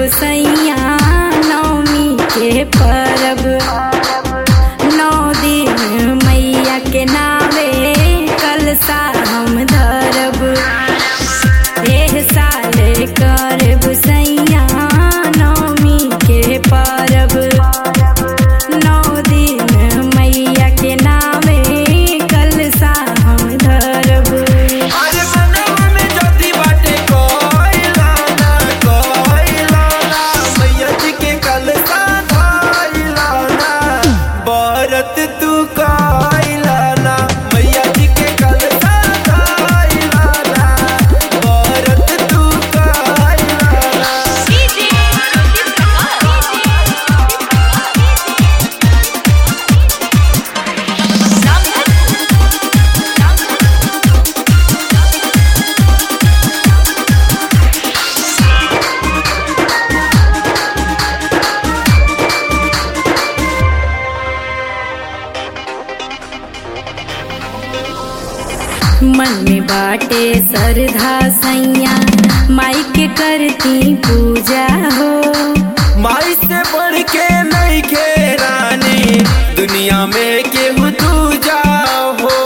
सैया नवमी के परब नौ दिन मैया के नावे कलसा हम धरब एह साल करब सैया नवमी के परब नौ दिन मैया के नावे कलसा हम धरब अरे मनवा में ज्योति बाटे कोइला ना कोइला ना मैया जी के कलसा धइला ना बरत तू कोइला ना मैया जी के कलसा धइला ना बरत तू कोइला ना मन में बाटे श्रद्धा सैया माई के करती पूजा हो माई से बढ़ के नहीं के रानी दुनिया में केहू दूजा हो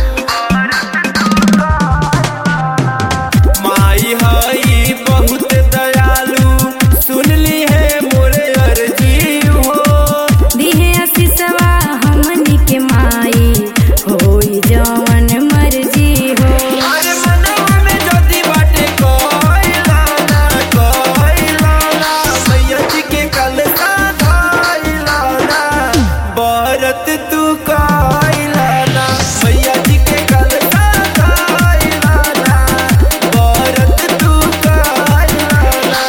माई हई बहुत दयालु सुन ली है मोरे अर्जी हो दिहे आशीषवा हमनी के माई होई जवन मर्जी हो अरे मनवा में ज्योति बाटे कोइला ना कोइला ना मैया जी के कलसा धइला ना बरत तू कोइला ना मैया जी के कलसा धइला ना बरत तू कोइला ना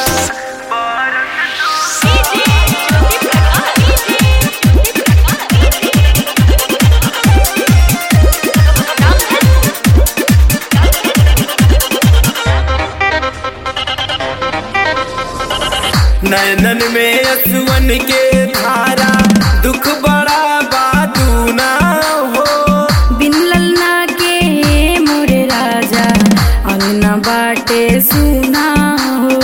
नैनन में असुवन के धारा दुख बड़ा बातू ना हो बिन ललना के मोरे राजा अंगना बाटे सुना हो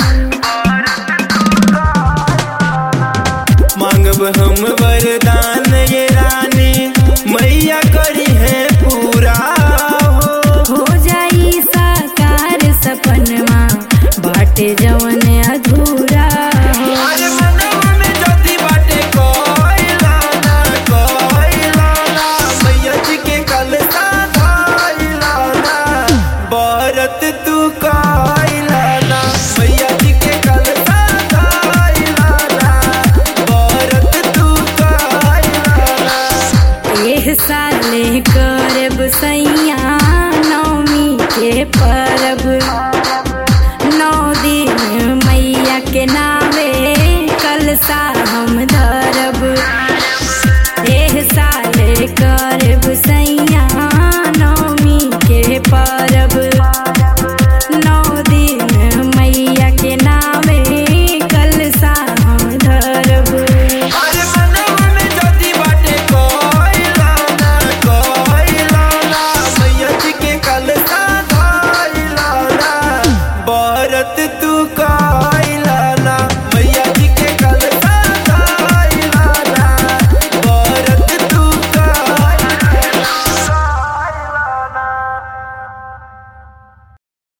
मांगब हम वरदान ये रानी मैया करी है पूरा हो हो जाई साकार सपनमा बाटे जवन अधूरा हो अरे मनवा में ज्योति बाटे कोइला ना कोइला ना मैया जी के कलसा धइला ना बरत तू कोइला ना मैया जी के कलसा धइला ना बरत तू कोइला ना एह साले करब सैया नवमी के परब नौ दिन मैया के ना